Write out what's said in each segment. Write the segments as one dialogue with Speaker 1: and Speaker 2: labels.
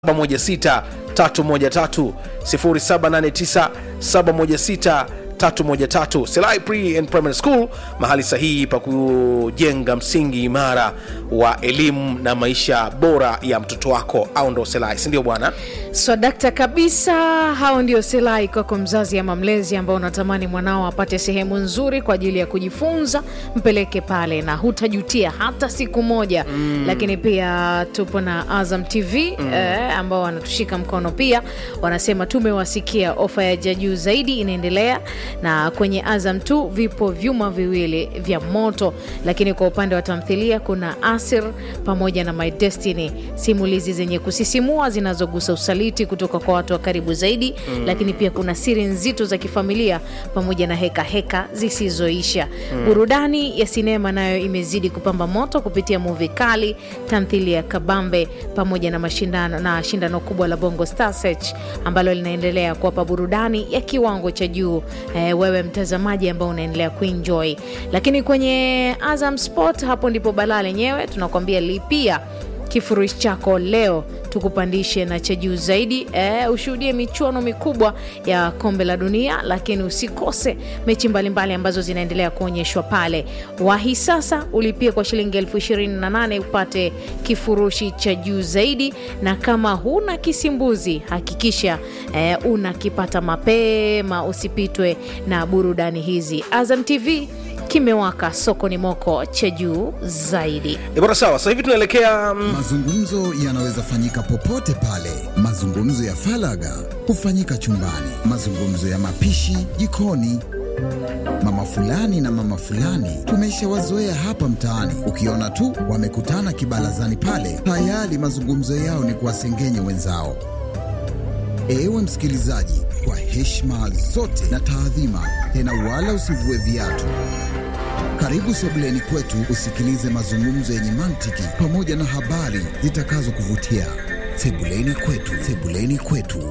Speaker 1: 716 313 0789 716 313 Selai Pre and Primary School, mahali sahihi pa kujenga msingi imara wa elimu na maisha bora ya mtoto wako, au ndo Selai, si ndio bwana?
Speaker 2: swadakta kabisa hao ndio selai kwako mzazi ama mlezi ambao unatamani mwanao apate sehemu nzuri kwa ajili ya kujifunza mpeleke pale na hutajutia hata siku moja mm. lakini pia tupo na azam tv mm. eh, ambao wanatushika mkono pia wanasema tumewasikia ofa ya jajuu zaidi inaendelea na kwenye azam tu vipo vyuma viwili vya moto lakini kwa upande wa tamthilia kuna asir pamoja na my destiny simulizi zenye kusisimua zinazogusa usaliti kutoka kwa watu wa karibu zaidi mm. lakini pia kuna siri nzito za kifamilia pamoja na heka heka zisizoisha mm. burudani ya sinema nayo imezidi kupamba moto kupitia muvi kali tamthilia ya kabambe pamoja na mashindano na shindano kubwa la bongo star search ambalo linaendelea kuwapa burudani ya kiwango cha juu eh, wewe mtazamaji ambao unaendelea kuenjoy lakini kwenye azam sport hapo ndipo balaa lenyewe tunakwambia lipia kifurushi chako leo tukupandishe na cha juu zaidi e, ushuhudie michuano mikubwa ya kombe la dunia lakini usikose mechi mbalimbali ambazo zinaendelea kuonyeshwa pale wahi sasa ulipie kwa shilingi elfu ishirini na nane upate kifurushi cha juu zaidi na kama huna kisimbuzi hakikisha e, unakipata mapema usipitwe na burudani hizi azam tv kimewaka sokoni moko cha juu zaidi
Speaker 1: E bwana, sawa. Sasa hivi tunaelekea mm,
Speaker 3: Mazungumzo yanaweza fanyika popote pale. Mazungumzo ya falaga hufanyika chumbani, mazungumzo ya mapishi jikoni. Mama fulani na mama fulani tumeshawazoea hapa mtaani, ukiona tu wamekutana kibarazani pale, tayari mazungumzo yao ni kuwasengenya wenzao. Ewe msikilizaji, kwa heshima zote na taadhima, tena wala usivue viatu. Karibu sebuleni kwetu usikilize mazungumzo yenye mantiki pamoja na habari zitakazokuvutia. Sebuleni kwetu, sebuleni kwetu.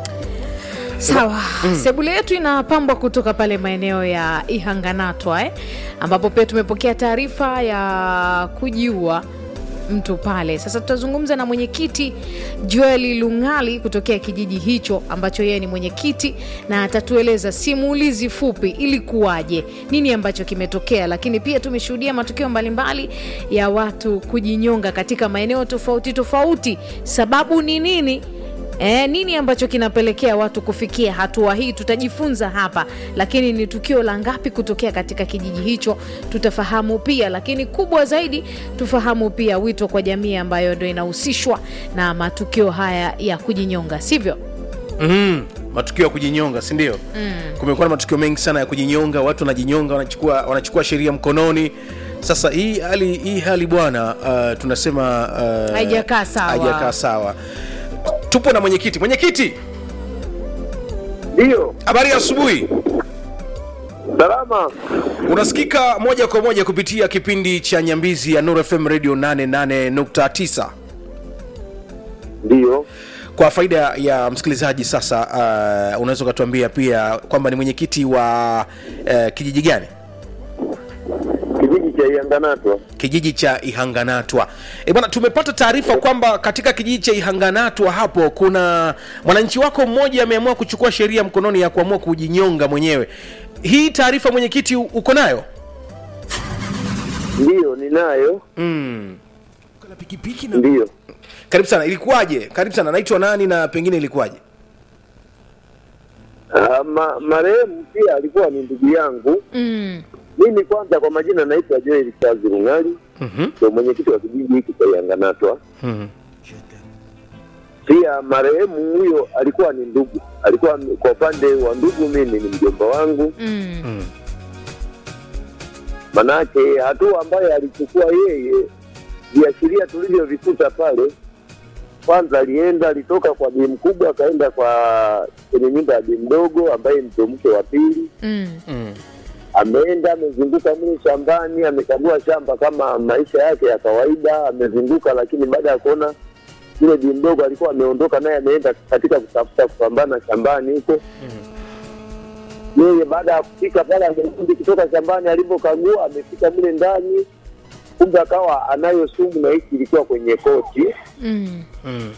Speaker 2: sawa mm. sebule yetu inapambwa kutoka pale maeneo ya ihanganatwa eh? ambapo pia tumepokea taarifa ya kujiua mtu pale sasa tutazungumza na mwenyekiti joeli lungali kutokea kijiji hicho ambacho yeye ni mwenyekiti na atatueleza simulizi fupi ilikuwaje nini ambacho kimetokea lakini pia tumeshuhudia matukio mbalimbali ya watu kujinyonga katika maeneo tofauti tofauti sababu ni nini E, nini ambacho kinapelekea watu kufikia hatua hii tutajifunza hapa lakini ni tukio la ngapi kutokea katika kijiji hicho tutafahamu pia lakini kubwa zaidi tufahamu pia wito kwa jamii ambayo ndo inahusishwa na matukio haya ya kujinyonga sivyo
Speaker 1: mm, matukio ya kujinyonga, si ndio? Mm. Kumekuwa na matukio mengi sana ya kujinyonga, watu wanajinyonga, wanachukua wanachukua sheria mkononi. Sasa hii hali hii hali bwana, uh, tunasema uh,
Speaker 2: Haijakaa sawa.
Speaker 1: haijakaa sawa. Tupo na mwenyekiti. Mwenyekiti,
Speaker 4: Ndiyo,
Speaker 1: habari ya asubuhi.
Speaker 4: salama.
Speaker 1: Unasikika moja kwa moja kupitia kipindi cha Nyambizi ya Nuru FM Radio 88.9.
Speaker 4: Ndiyo,
Speaker 1: Kwa faida ya msikilizaji sasa, uh, unaweza ukatuambia pia kwamba ni mwenyekiti wa uh, kijiji gani?
Speaker 4: kijiji cha Ianganatwa.
Speaker 1: kijiji cha Ihanganatwa. E bwana, tumepata taarifa kwamba katika kijiji cha Ihanganatwa hapo kuna mwananchi wako mmoja ameamua kuchukua sheria mkononi ya kuamua kujinyonga mwenyewe. Hii taarifa mwenyekiti, u- uko nayo?
Speaker 4: Ndiyo, ninayo.
Speaker 1: Mm.
Speaker 4: Ndiyo,
Speaker 1: Karibu sana. Ilikuwaje? Karibu sana. Naitwa nani na pengine ilikuwaje?
Speaker 4: Ah, ma, marehemu pia alikuwa ni ndugu yangu.
Speaker 2: mm.
Speaker 4: Mimi kwanza, kwa majina naitwa Joel Chazi Rungali,
Speaker 1: Mhm.
Speaker 4: ndio mwenyekiti wa kijiji hiki cha Ianganatwa.
Speaker 1: Mhm.
Speaker 4: Pia marehemu huyo alikuwa ni ndugu, alikuwa kwa upande wa ndugu, mimi ni mjomba wangu.
Speaker 2: Mm.
Speaker 4: Manake hatua ambayo alichukua yeye, viashiria tulivyovikuta pale, kwanza alienda alitoka kwa bi mkubwa akaenda kwa kwenye nyumba ya bi mdogo ambaye ndio mke wa pili.
Speaker 2: Mm.
Speaker 1: Mm.
Speaker 4: Ameenda amezunguka mle shambani, amekagua shamba kama maisha yake ya kawaida, amezunguka, lakini baada ya kuona yule bi mdogo alikuwa ameondoka, naye ameenda katika kutafuta kupambana shambani huko yeye baada ya kufika pale amerudi kutoka shambani, alivyokagua amefika mle ndani, kumbe akawa anayo sumu na hiki ilikuwa kwenye koti.
Speaker 2: Mm.
Speaker 1: Mm.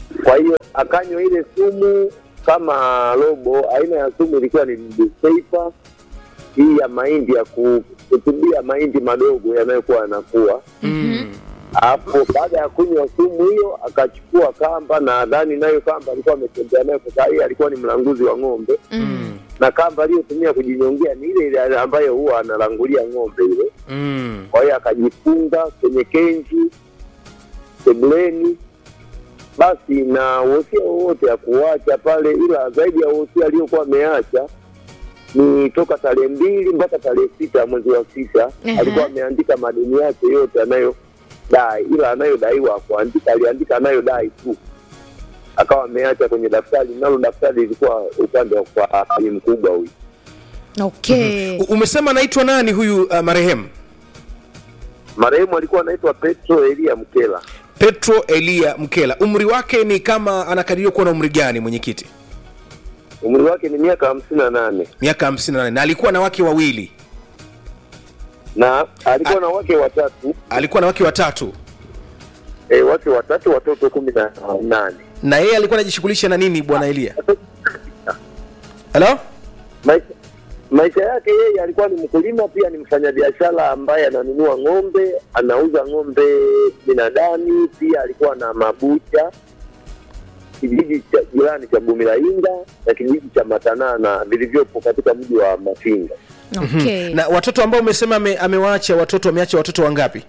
Speaker 4: Kwa hiyo akanywa ile sumu kama robo. Aina ya sumu ilikuwa ni Disepa, hii ya mahindi ya ku- kutubia mahindi madogo yanayokuwa yanakuwa hapo. Baada ya kunywa sumu hiyo, akachukua kamba, na nadhani nayo kamba alikuwa ametembea nayo, kwa sababu yeye alikuwa ni mlanguzi wa ng'ombe
Speaker 2: Mm.
Speaker 4: na kamba aliyotumia kujinyongea ni ile ile ambayo huwa analangulia ng'ombe ile.
Speaker 1: Mm.
Speaker 4: Kwa hiyo akajifunga kwenye kenji sebuleni, basi na wosia wowote ya kuacha pale, ila zaidi ya wosia aliyokuwa ameacha ni toka tarehe mbili mpaka tarehe sita mwezi wa sita
Speaker 2: Ehe.
Speaker 4: alikuwa ameandika madeni yake yote anayodai, ila anayodaiwa kuandika, aliandika anayodai tu, akawa ameacha kwenye daftari, nalo daftari lilikuwa upande wa kwa Ali mkubwa huyu.
Speaker 2: Okay.
Speaker 1: U- umesema anaitwa nani huyu uh, marehemu
Speaker 4: Marehemu alikuwa anaitwa Petro Elia Mkela.
Speaker 1: petro elia mkela umri wake ni kama anakadiriwa kuwa na umri gani mwenyekiti
Speaker 4: umri wake ni miaka hamsini na nane
Speaker 1: miaka 58 na alikuwa na wake wawili
Speaker 4: na alikuwa na wake watatu
Speaker 1: alikuwa na wake watatu
Speaker 4: e, wake watatu watoto kumi na nane
Speaker 1: na yeye alikuwa anajishughulisha na nini bwana elia halo
Speaker 4: maisha, maisha yake yeye alikuwa ni mkulima pia ni mfanyabiashara ambaye ananunua ng'ombe anauza ng'ombe binadani pia alikuwa na mabucha kijiji cha jirani cha bumilainga na kijiji cha matanana vilivyopo katika mji wa mafinga
Speaker 2: Okay.
Speaker 1: na watoto ambao umesema ame, amewaacha watoto ameacha watoto wangapi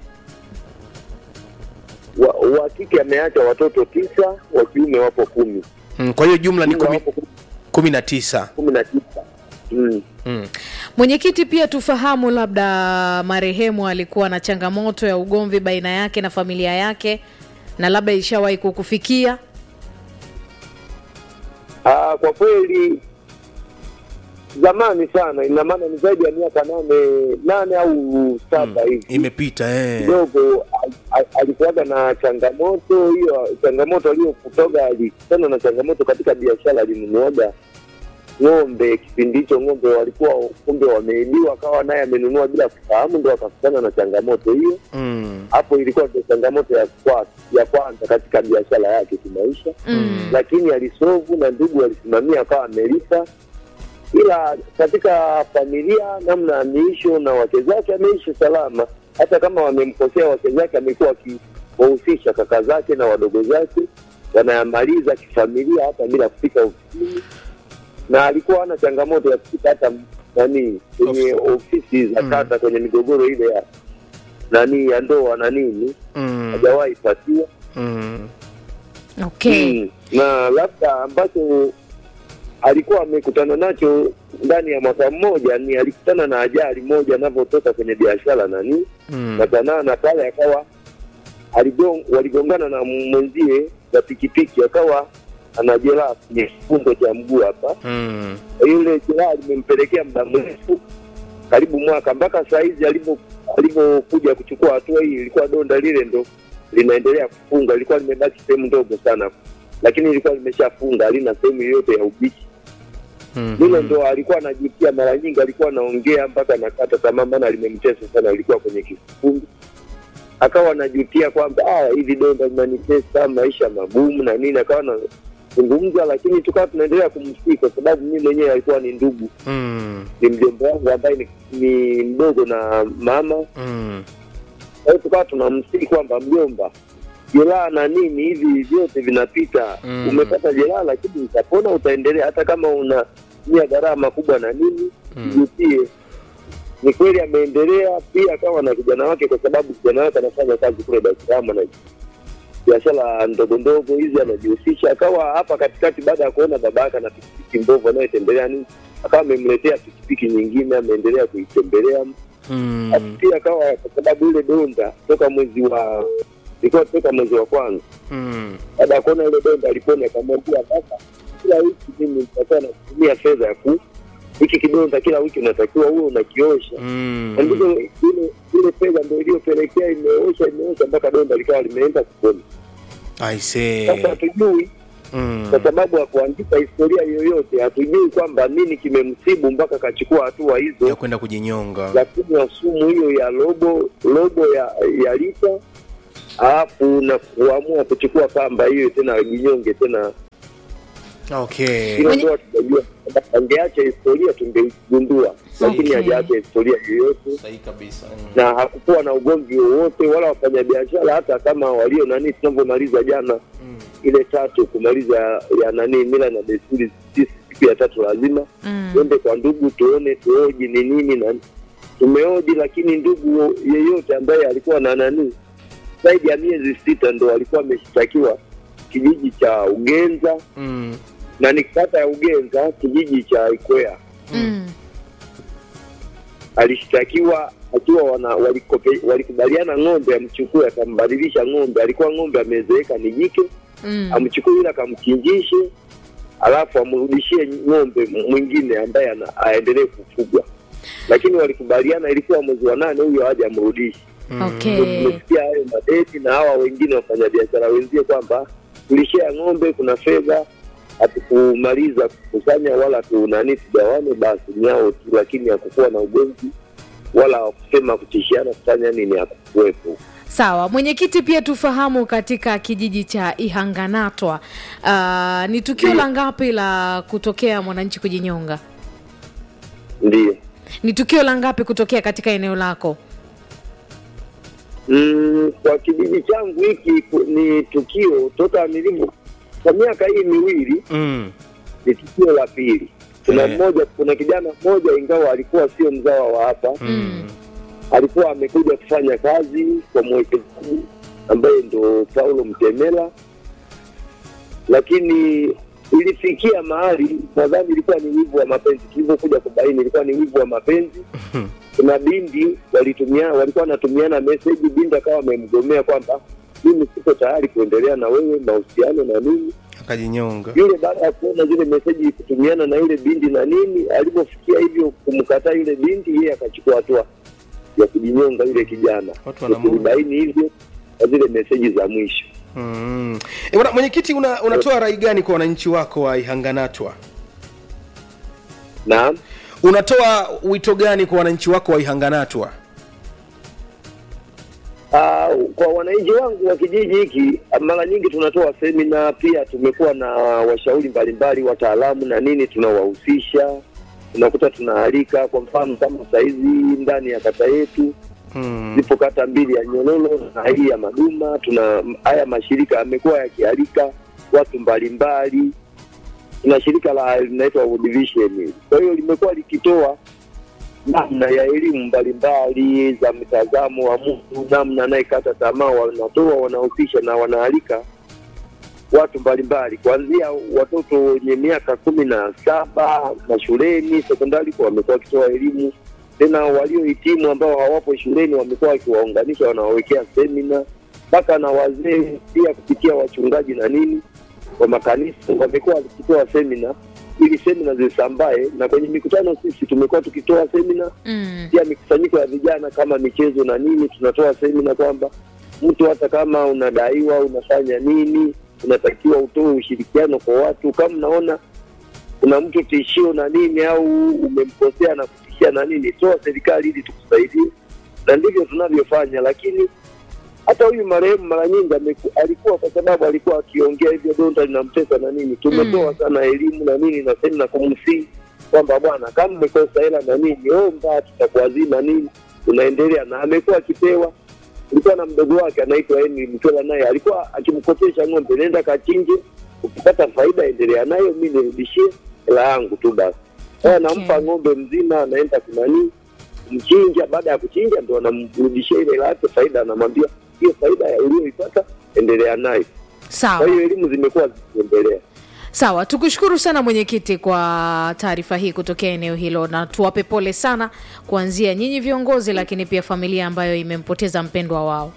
Speaker 4: wa, wa kike ameacha watoto tisa wa kiume wapo kumi
Speaker 1: mm, kwa hiyo jumla ni
Speaker 4: Jumla
Speaker 1: kumi,
Speaker 4: wapo
Speaker 1: kumi na tisa
Speaker 4: kumi na tisa mm.
Speaker 1: mm.
Speaker 2: Mwenyekiti, pia tufahamu labda marehemu alikuwa na changamoto ya ugomvi baina yake na familia yake, na labda ishawahi kukufikia.
Speaker 4: Ah, kwa kweli zamani sana, ina maana ni zaidi ya miaka nane nane au saba hivi
Speaker 1: imepita eh.
Speaker 4: kidogo al- al- alikuwaga na changamoto hiyo. Changamoto aliyokutoga alikutana na changamoto katika biashara, alinunuaga ng'ombe. Kipindi hicho ng'ombe walikuwa kumbe wameibiwa, akawa naye amenunua bila kufahamu, ndo akakutana na changamoto hiyo.
Speaker 1: mm.
Speaker 4: Hapo ilikuwa ndio changamoto ya kwa, ya kwanza katika biashara yake kimaisha
Speaker 2: Mm.
Speaker 4: lakini alisovu na ndugu alisimamia akawa amelipa, ila katika familia namna ameisho na wake zake ameishi salama. Hata kama wamemkosea wake zake, amekuwa akiwahusisha kaka zake na wadogo zake, wanayamaliza kifamilia hata bila kufika ofisini, na alikuwa hana changamoto ya kufika hata nani kwenye ofisi za kata kwenye migogoro ile ya nani ya ndoa na nini,
Speaker 1: Mm.
Speaker 4: hajawahi patiwa
Speaker 1: Mm.
Speaker 2: Okay.
Speaker 4: Mm. na labda ambacho alikuwa amekutana nacho ndani ya mwaka mmoja ni alikutana na ajali moja anavyotoka kwenye biashara nani
Speaker 1: Mm.
Speaker 4: katanaa na pale akawa aligong, waligongana na mwenzie na pikipiki akawa ana jeraha kwenye kifundo cha mguu hapa
Speaker 1: Mm.
Speaker 4: yule jeraha limempelekea muda mrefu karibu mwaka mpaka saa hizi alivyo- alivyokuja kuchukua hatua hii ilikuwa donda lile ndo linaendelea kufunga ilikuwa limebaki sehemu ndogo sana lakini ilikuwa limeshafunga halina sehemu yoyote ya ubichi
Speaker 1: Mm.
Speaker 4: lile ndo alikuwa anajitia mara nyingi alikuwa anaongea mpaka nakata tamaa maana limemtesa sana alikuwa kwenye kifundi akawa anajutia kwamba ah, hivi donda linanitesa maisha magumu na nini akawa anazungumza lakini tukawa tunaendelea kumsii kwa sababu mimi mwenyewe alikuwa ni ndugu
Speaker 1: Mm.
Speaker 4: ni mjomba wangu ambaye ni, ni mdogo na mama
Speaker 1: Mm.
Speaker 4: kwa hiyo tukawa tunamsii kwamba mjomba jeraha na nini hivi vyote vinapita
Speaker 1: Mm.
Speaker 4: umepata jeraha lakini utapona utaendelea hata kama unatumia gharama kubwa na nini
Speaker 1: Mm.
Speaker 4: jitie ni kweli ameendelea pia akawa na kijana wake kwa sababu kijana wake anafanya kazi kule Dar es Salaam na biashara ndogo ndogo hizi anajihusisha akawa hapa katikati baada ya kuona baba yake ana pikipiki mbovu anayotembelea nini akawa amemletea pikipiki nyingine ameendelea kuitembelea
Speaker 1: Mm.
Speaker 4: Alafu pia akawa kwa sababu ile donda toka mwezi wa ilikuwa toka mwezi wa kwanza
Speaker 1: Mm.
Speaker 4: baada ya kuona ile donda alipona akamwambia baba kila wiki mimi nitakuwa natumia fedha ya ku hiki kidonda kila wiki unatakiwa huwe unakiosha
Speaker 1: Mm.
Speaker 4: na ndivyo ile ile fedha ndo iliyopelekea imeosha imeosha mpaka donda likawa limeenda kupona
Speaker 1: I see.
Speaker 4: sasa hatujui
Speaker 1: Mm.
Speaker 4: kwa sababu ya kuandika historia yoyote hatujui kwamba nini kimemsibu mpaka akachukua hatua hizo
Speaker 1: ya kwenda kujinyonga
Speaker 4: ya kunywa sumu hiyo ya robo robo ya, ya lita alafu na kuamua kuchukua kamba hiyo tena ajinyonge tena
Speaker 1: okay
Speaker 4: hilo
Speaker 2: Mwenye-
Speaker 4: ndo tunajua kwamba angeacha historia tungeigundua lakini
Speaker 2: Okay.
Speaker 4: hajaacha historia yoyote
Speaker 1: sahihi kabisa mm.
Speaker 4: na hakukuwa na ugomvi wowote wala wafanyabiashara hata kama walio nani tunavyomaliza jana
Speaker 1: Mm.
Speaker 4: ile tatu kumaliza ya nani mila na desturi sisi siku ya tatu lazima
Speaker 2: Mm.
Speaker 4: twende kwa ndugu tuone tuoji ni nini na tumeoji lakini ndugu yeyote ambaye alikuwa na nani zaidi ya miezi sita ndo alikuwa ameshtakiwa kijiji cha ugenza
Speaker 1: Mm.
Speaker 4: na ni kata ya ugenza kijiji cha ikwea
Speaker 2: Mm.
Speaker 4: alishtakiwa akiwa wana walikope- walikubaliana ng'ombe amchukue akambadilisha ng'ombe alikuwa ng'ombe amezeeka ni jike
Speaker 2: Mm.
Speaker 4: amchukue yule akamchinjishe alafu amrudishie ng'ombe mwingine ambaye ana- aendelee kufugwa lakini walikubaliana ilikuwa mwezi wa nane huyo aje amrudishe
Speaker 2: Okay.
Speaker 4: tumesikia hayo madeti na hawa wengine wafanyabiashara wenzie kwamba tulishea ng'ombe kuna fedha hatukumaliza kukusanya wala tunani tugawane basi nyao tu lakini hakukuwa na ugomvi wala kusema kutishiana kufanya nini hakukuwepo
Speaker 2: Sawa, mwenyekiti, pia tufahamu katika kijiji cha Ihanganatwa, uh, ni tukio
Speaker 4: Ndiyo.
Speaker 2: la ngapi la kutokea mwananchi kujinyonga?
Speaker 4: ndio
Speaker 2: Ni tukio la ngapi kutokea katika eneo lako?
Speaker 4: mm, kwa kijiji changu hiki ku- ni tukio toka nilivyo kwa miaka hii miwili
Speaker 1: Mm.
Speaker 4: ni tukio la pili kuna
Speaker 1: Eh.
Speaker 4: mmoja kuna kijana mmoja ingawa alikuwa sio mzawa wa hapa
Speaker 2: Mm.
Speaker 4: alikuwa amekuja kufanya kazi kwa mwekezaji ambaye ndo Paulo Mtemela, lakini ilifikia mahali nadhani ilikuwa ni wivu wa mapenzi. Tulivyokuja kubaini ilikuwa ni wivu wa mapenzi. Kuna bindi walitumia, walikuwa wanatumiana meseji, bindi akawa amemgomea kwamba mimi siko tayari kuendelea na wewe mahusiano na nini.
Speaker 1: akajinyonga
Speaker 4: Yule baada ya kuona zile meseji kutumiana na yule bindi na nini, alivyofikia hivyo kumkataa yule bindi, yeye akachukua hatua ya kujinyonga yule kijana.
Speaker 1: Watu wana Mungu.
Speaker 4: Tulibaini hivyo kwa zile meseji za mwisho.
Speaker 1: mm. e, bwana mwenyekiti una, unatoa rai gani kwa wananchi wako wa ihanganatwa
Speaker 4: Naam,
Speaker 1: unatoa wito gani kwa wananchi wako wa ihanganatwa
Speaker 4: Ah, kwa wananchi wangu wa kijiji hiki, mara nyingi tunatoa semina, pia tumekuwa na washauri mbalimbali, wataalamu na nini, tunawahusisha unakuta tunaalika. Kwa mfano kama saizi ndani ya kata yetu
Speaker 1: mm.
Speaker 4: zipo kata mbili ya Nyololo na hii ya Maduma. Tuna haya mashirika yamekuwa yakialika watu mbalimbali. Tuna shirika la linaitwa World Vision, kwa hiyo limekuwa likitoa namna ya elimu mbalimbali za mtazamo wa mtu, namna anayekata tamaa, wanatoa wanahusisha na wanaalika watu mbalimbali kuanzia watoto wenye miaka kumi na saba mashuleni sekondari, kwa wamekuwa wakitoa elimu tena waliohitimu ambao hawapo shuleni wamekuwa wakiwaunganisha, wanawawekea semina mpaka na wazee pia kupitia wachungaji na nini wa makanisa wamekuwa wakitoa semina ili semina zisambae, na kwenye mikutano sisi tumekuwa tukitoa semina
Speaker 2: Mm.
Speaker 4: pia mikusanyiko ya vijana kama michezo na nini, tunatoa semina kwamba mtu hata kama unadaiwa unafanya nini, unatakiwa utoe ushirikiano kwa watu. Kama unaona kuna mtu tishio na nini, au umemkosea na kutishia na nini, toa serikali ili tukusaidie, na ndivyo tunavyofanya. Lakini hata huyu marehemu mara nyingi ameku- alikuwa kwa sababu alikuwa akiongea hivyo donda linamtesa na nini, tumetoa
Speaker 2: Mm.
Speaker 4: sana elimu na nini na semina kumsii kwamba bwana, kama umekosa hela na nini, omba, tutakuazima nini, unaendelea na amekuwa akipewa. Ulikuwa na mdogo wake anaitwa Henry Mtola, naye alikuwa akimkopesha ng'ombe, nenda kachinje, ukipata faida endelea nayo, mi nirudishie hela yangu tu basi. Sasa
Speaker 2: Okay.
Speaker 4: nampa ng'ombe mzima, anaenda kunani kumchinja. Baada ya kuchinja, ndo anamrudishia ile hela yake faida, anamwambia hiyo faida ya uliyoipata endelea nayo. Kwa
Speaker 2: Sawa.
Speaker 4: hiyo elimu zimekuwa zikiendelea.
Speaker 2: Sawa, tukushukuru sana mwenyekiti kwa taarifa hii kutokea eneo hilo, na tuwape pole sana kuanzia nyinyi viongozi, lakini pia familia ambayo imempoteza mpendwa wao.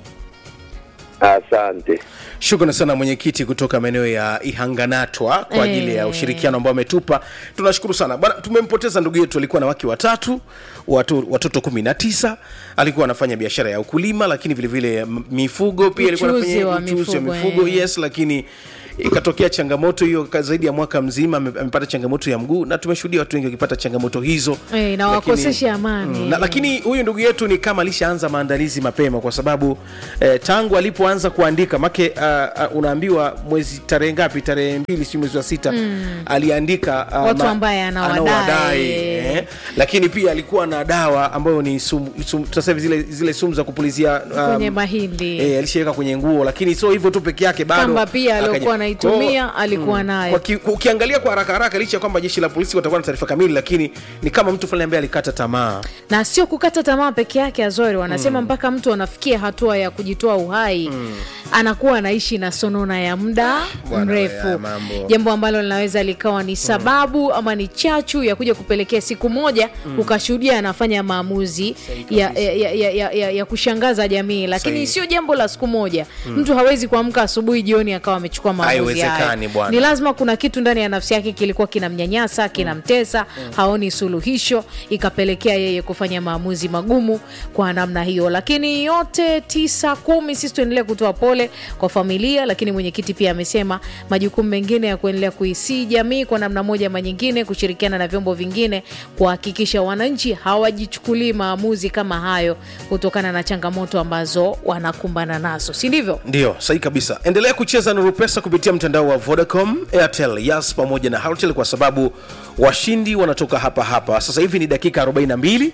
Speaker 4: Asante.
Speaker 1: shukrani sana mwenyekiti kutoka maeneo ya ihanganatwa kwa ajili ya
Speaker 2: Eh.
Speaker 1: ushirikiano ambao ametupa tunashukuru sana bwana tumempoteza ndugu yetu alikuwa na wake watatu watu, watoto kumi na tisa alikuwa anafanya biashara ya ukulima lakini vilevile vile m- mifugo pia alikuwa
Speaker 2: Uchuzi
Speaker 1: anafanya
Speaker 2: wa
Speaker 1: uchuzi wa
Speaker 2: mifugo,
Speaker 1: mifugo
Speaker 2: eh.
Speaker 1: yes lakini ikatokea changamoto hiyo ka- zaidi ya mwaka mzima ame- amepata changamoto ya mguu na tumeshuhudia watu wengi wakipata changamoto hizo
Speaker 2: Eh, na
Speaker 1: Lakini-
Speaker 2: wakoseshe amani.
Speaker 1: na, lakini huyu ndugu yetu ni kama alishaanza maandalizi mapema kwa sababu eh, tangu alipoanza kuandika make uh, uh, unaambiwa mwezi tarehe ngapi tarehe mbili si mwezi wa sita aliandika uh,
Speaker 2: Watu ambaye anawadai.
Speaker 1: eh, lakini pia alikuwa na dawa ambayo ni sumu, sumu, sasa hivi zile, zile sumu za kupulizia um,
Speaker 2: kwenye mahindi
Speaker 1: eh, alishaweka kwenye nguo lakini sio hivyo tu peke yake bado
Speaker 2: kamba pia
Speaker 1: akaja-
Speaker 2: aliokuwa anaitumia
Speaker 1: Kwa-
Speaker 2: alikuwa nayo
Speaker 1: kwa ki, ukiangalia kwa haraka haraka licha ya kwamba jeshi la polisi watakuwa na taarifa kamili lakini ni kama mtu fulani ambaye alikata tamaa
Speaker 2: na sio kukata tamaa peke yake azori wanasema mpaka mtu anafikia hatua ya kujitoa uhai anakuwa anaishi na sonona ya muda
Speaker 1: bwana,
Speaker 2: mrefu
Speaker 1: ya mambo.
Speaker 2: jambo ambalo linaweza likawa ni sababu ama ni chachu ya kuja kupelekea siku moja ukashuhudia anafanya maamuzi ya, ya, ya, ya, ya, ya, ya kushangaza jamii lakini
Speaker 1: Sahihi.
Speaker 2: sio jambo la siku moja mtu hawezi kuamka asubuhi jioni akawa amechukua maamuzi hayo.
Speaker 1: Haiwezekani, bwana.
Speaker 2: ni lazima kuna kitu ndani ya nafsi yake kilikuwa kinamnyanyasa kinamtesa haoni suluhisho ikapelekea yeye kufanya maamuzi magumu kwa namna hiyo lakini yote tisa kumi sisi tuendelee kutoa pole kwa familia lakini mwenyekiti pia amesema majukumu mengine ya kuendelea kuisii jamii kwa namna moja ama nyingine kushirikiana na vyombo vingine kuhakikisha wananchi hawajichukulii maamuzi kama hayo kutokana na changamoto ambazo wanakumbana nazo si ndivyo
Speaker 1: ndio sahihi kabisa endelea kucheza nuru pesa kupitia mtandao wa vodacom airtel yas pamoja na Halotel kwa sababu washindi wanatoka hapa hapa sasa hivi ni dakika 42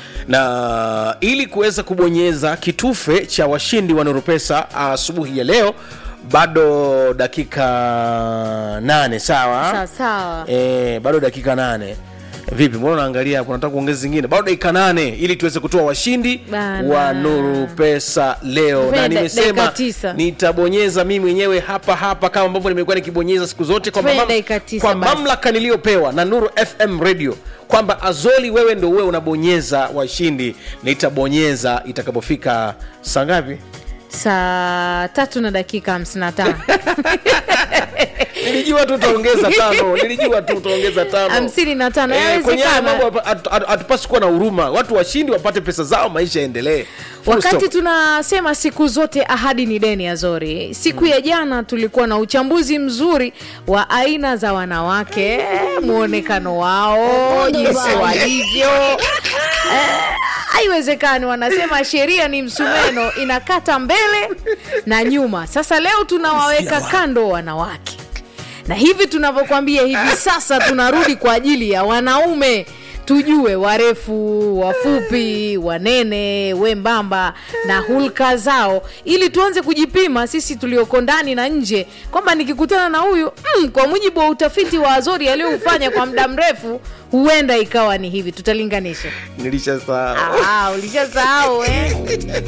Speaker 1: na ili kuweza kubonyeza kitufe cha washindi wa nuru pesa asubuhi ya leo bado dakika nane sawa
Speaker 2: Sawa, sawa.
Speaker 1: e, bado dakika nane vipi mbona unaangalia hapo nataka kuongeza zingine bado dakika nane ili tuweze kutoa washindi
Speaker 2: Bana.
Speaker 1: wa nuru pesa leo na
Speaker 2: Venda-
Speaker 1: nimesema
Speaker 2: dakika tisa.
Speaker 1: nitabonyeza mimi mwenyewe hapa hapa kama ambavyo nimekuwa nikibonyeza siku zote kwa,
Speaker 2: Tufanye
Speaker 1: mamam-
Speaker 2: dakika tisa
Speaker 1: kwa
Speaker 2: basi.
Speaker 1: mamlaka niliyopewa na nuru fm radio kwamba azoli wewe ndo uwe unabonyeza washindi nitabonyeza itakapofika saa ngapi
Speaker 2: saa tatu na dakika hamsini na tano
Speaker 1: nilijua tu utaongeza tano nilijua tu utaongeza tano
Speaker 2: hamsini na tano
Speaker 1: Eh, kwenye haya
Speaker 2: yawezekana
Speaker 1: mambo hatu- hatu- hatu- hatupasi kuwa na huruma watu washindi wapate pesa zao maisha yaendelee Full
Speaker 2: wakati
Speaker 1: stop.
Speaker 2: tunasema siku zote ahadi ni deni azori siku ya jana tulikuwa na uchambuzi mzuri wa aina za wanawake mwonekano wao jinsi walivyo Eh, haiwezekani wanasema sheria ni msumeno inakata mbele na nyuma sasa leo tunawaweka kando wanawake na hivi tunavyokwambia hivi sasa tunarudi kwa ajili ya wanaume tujue warefu wafupi wanene wembamba na hulka zao ili tuanze kujipima sisi tulioko ndani na nje kwamba nikikutana na huyu mm, kwa mujibu wa utafiti wa azori aliyoufanya kwa muda mrefu huenda ikawa ni hivi tutalinganisha
Speaker 1: nilishasahau
Speaker 2: Ah, ulishasahau eh?